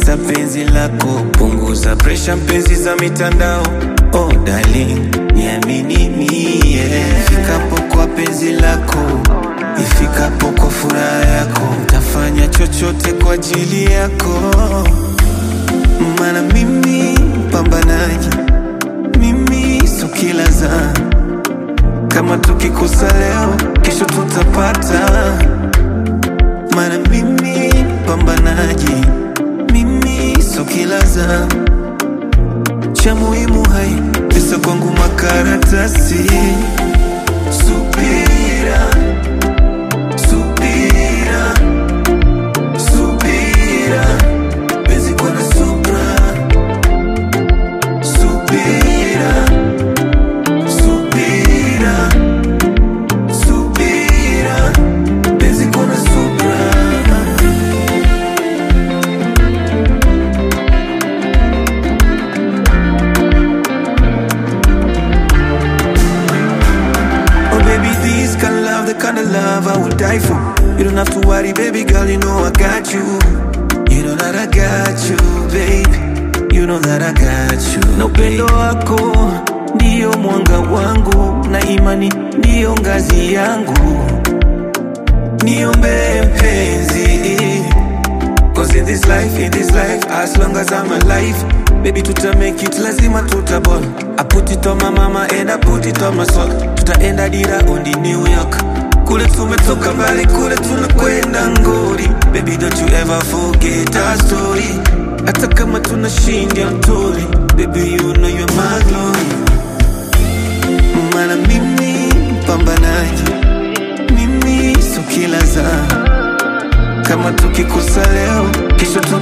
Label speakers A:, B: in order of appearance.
A: kisa penzi lako, punguza presha mpenzi za mitandao. Oh darling, niamini mie, ifikapo kwa penzi lako, ifikapo kwa furaha yako, tafanya chochote kwa ajili yako, maana mimi mpambanaji, mimi so kila za kama tukikosa leo, kesho tutapata maana mimi pambanaji, mimi so kila za cha muhimu hai pesa kwangu makaratasi. Subira, subira, subira, penzi kwa na subra. Subira, subira, subira, penzi kwa na subra. Oh baby, this kind of love, the kind of love I will die for. You don't have to worry, baby girl, you know I got you. You know that I got you, baby. You know that I got you. Na upendo wako ndio mwanga wangu, na imani ndio ngazi yangu. Niombe mpenzi, Cause in this life, in this life, as long as I'm alive, baby tuta make it, lazima tutaball. I put it on my mama and I put it on my soul. Tutaenda dira undi New York. Kule tumetoka mbali, kule tunakwenda ngori. Baby don't you ever forget our story. Hata kama tunashinda mtori, baby you know you're my glory. Maana mimi mpambanaji, mimi so kila saa kama tukikosa leo, kesho tuna